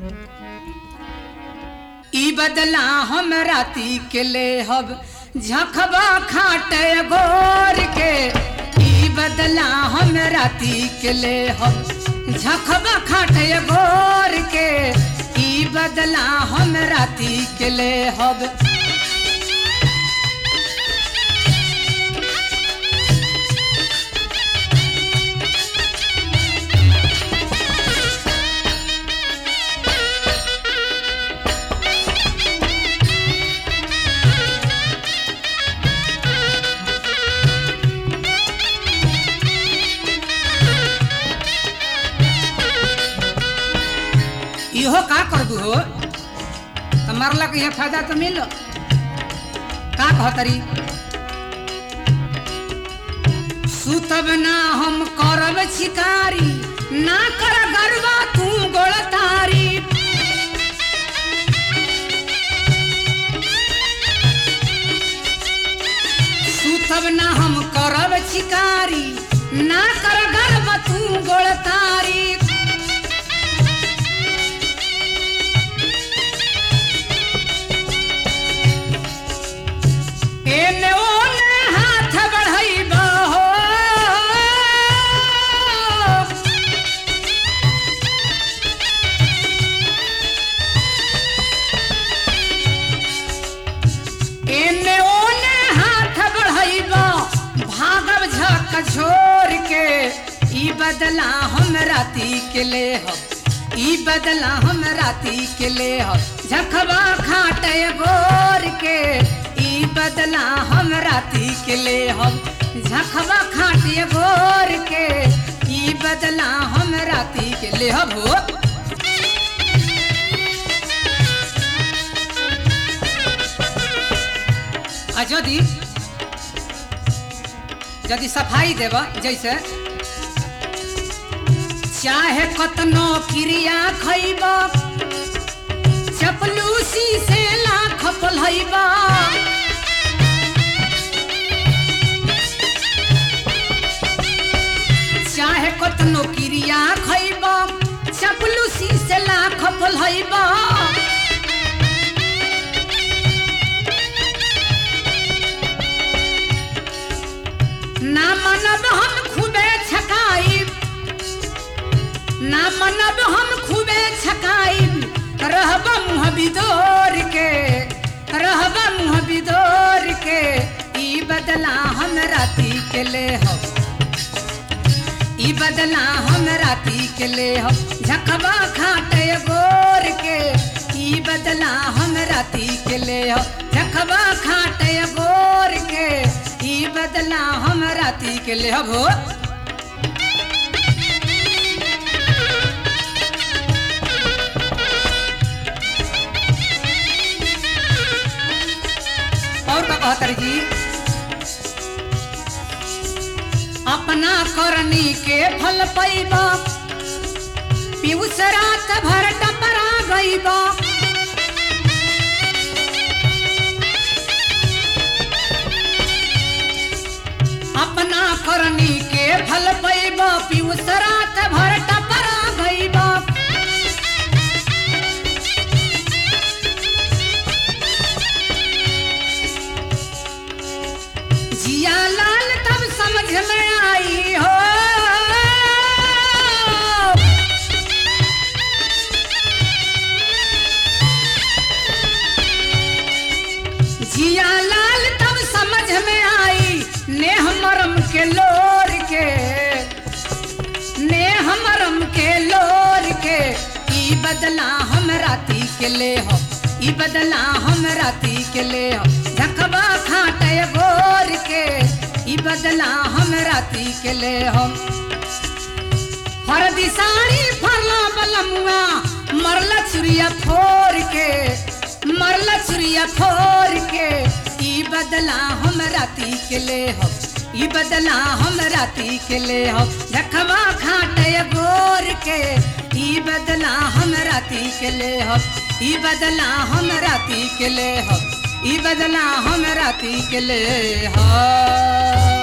ई बदला हम राती के ले हब झखबा खाट गोर के ई बदला हम राती के ले हब झखबा खाट गोर के ई बदला हम राती के ले हब इहो का कर दू हो तो मरला के यहाँ फायदा तो मिल का कहतरी सुतब ना हम करब शिकारी ना कर गरबा तू गोड़तारी सुतब ना हम करब शिकारी ना कर गरबा तू गोड़तारी एने ओने हाथ बढ़ैबा हो एने ओने हाथ बढ़ैबा भागब झक छोड़ के ई बदला हम राती के ले हम ई बदला हम राती के ले हम झखबा खाट गोर के ई बदला हम राती के ले हम झखबा खाट गोर के ई बदला हम राती के ले हम हो आ यदि यदि सफाई देब जैसे चाहे कतनो क्रिया खैब चपलूसी से लाख पलैबा चाहे कतनो क्रिया खैब चपलूसी से लाख पलैबा ना मनब हम खूबे छकाइब ना मनब हम खूबे छकाइब रहब मुँह बिदोर के रहब मुँह बिदोर के ई बदला हम राती के ले हो ई बदला हम राती के ले हो झकबा खाट गोर के ई बदला हम राती के ले हो झकबा खाट गोर के ई बदला हम राती के ले हो और का कहतर जी अपना करनी के फल पैबा पीयूष रात भर टपरा गईबा अपना करनी के फल पैबा पीयूष रात भर टपरा गईबा जिया लाल तब समझ में आई हो जिया लाल तब समझ में आई नेह मरम के लोर के नेह मरम के लोर के ई बदला हम राती के ले हो ई बदला हम राती के ले हो झकबा खाट गोर के ई बदला हम राती के ले हो हरदी साड़ी फरला बलमुआ मरला चुरिया फोर के मरला चुरिया फोर के ई बदला हम राती के ले हो ई बदला हम राती के ले हो झकबा खाट गोर के ई बदला हम राती के ले हो ई बदला हम राती के ले हो ई बदला हम राती के ले हो